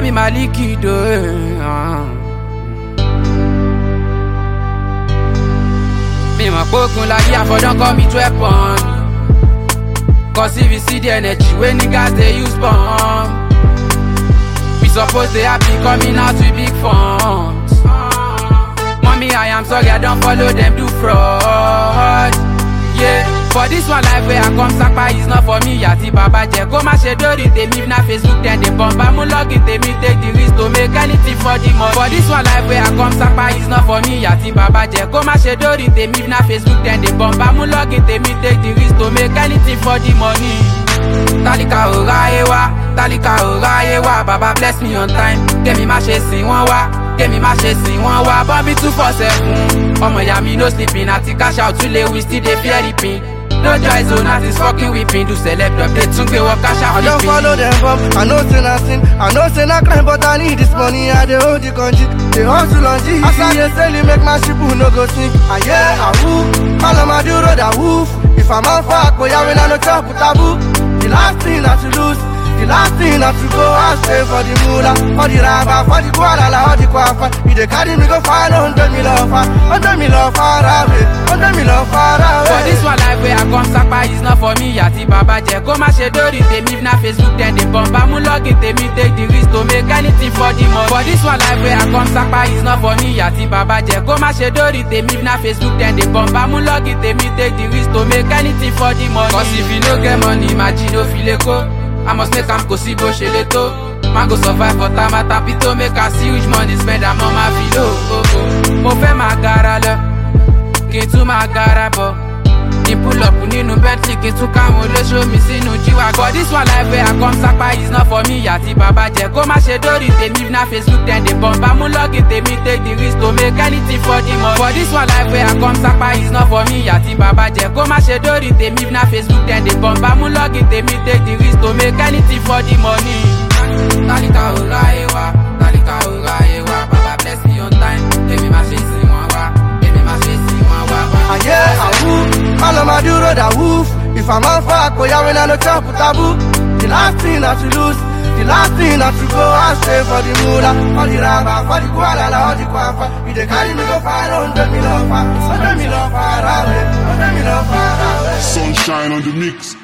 me Maliki though. Uh. Me my pokun like yeah for don't call me to weapon. Cause if you see the energy when niggas they use bomb. We suppose they happy coming out with big funds. Mommy, I am sorry, I don't follow them, do fraud. Yeah, for this one life where I come sapa is not for me, yati baba je. Go ma ṣe dori tèmi if na Facebook then they bomb. I'm login tèmi take the risk to make anything for the money. For this one life where I come sapa is not for me, yati baba je. Go ma ṣe dori tèmi if na Facebook then they bomb. I'm login tèmi take the risk to make anything for the money. Tálíkà ò ráyé wá, tálíkà ò ráyé wá, baba bless me on time. Kémi má ṣe sìn wọ́n wá, kémi má ṣe sìn wọ́n wá. Bọ́mí two four seven, ọmọ ìyá mi no sleeping àti cash out too late we still dey fear reaping. No joy zone as is fucking weeping, do select update tún gbé wọ cash out I don't follow flipping. them up. I know say na sin. I know say na crime, but I need this money. I dey hold the country. They hustle on G. As I dey sell it, make my ship no go sink. Ah yeah, ah woo. All of my do road a woof. If I'm on fire, boy, I will not chop with taboo. The last thing not to lose. The last thing not to go and stay for the moolah, for the raba, for the guadala, for the quafa. You dey carry me go far, hundred me love far, hundred me love far away, hundred me love far away. For this one life where I come sapa is not for me, yàtí bàbá jẹ. Kó má ṣe dórí tèmi if na Facebook then they bomb. Bámú login tèmi take the risk to make anything for the money. For this one life where I come sapa is not for me, yàtí bàbá jẹ. Kó má ṣe dórí tèmi if na Facebook then they bomb. Bámú login tèmi take the risk to make anything for the money. Cause if you no get money, májí no fi lè kó. I must make am kò sí bó ṣe lè tó. Man go survive for tamata pito make I see which money spend am on my filo. Oh, oh. Mo fẹ́ máa gara lọ, kí n tún máa gara bọ̀. Ní pull up nínú Bentley kí n tún káwọn olóṣó mi sínú jíwá. For this one life where I come sapa is not for me àti bàbá jẹ. Kó má ṣe dórí tèmi if na Facebook then they bomb. Bámú login tèmi take the risk to make anything for the money. For this one life where I come sapa is not for me àti bàbá jẹ. Kó má ṣe dórí tèmi if na Facebook then they bomb. Bámú login tèmi take the risk to make anything for the money. Tálíkà ò ráyé wá, tálíkà ò ráyé wá. Bàbá bless me on time, èmi má ṣe sìn wọ́n wá, èmi má ṣe sìn wọ́n wá. Ah yeah, ah woo. All of my do road a woof. If I'm on fire, boy, I will not chop with taboo. The last thing not to lose. The last thing not to go and stay for the moolah, for the raba, for the guadala, for the quafa. You dey carry me go far, hundred me love far, hundred me love far away, hundred me love far away. Sunshine on the mix.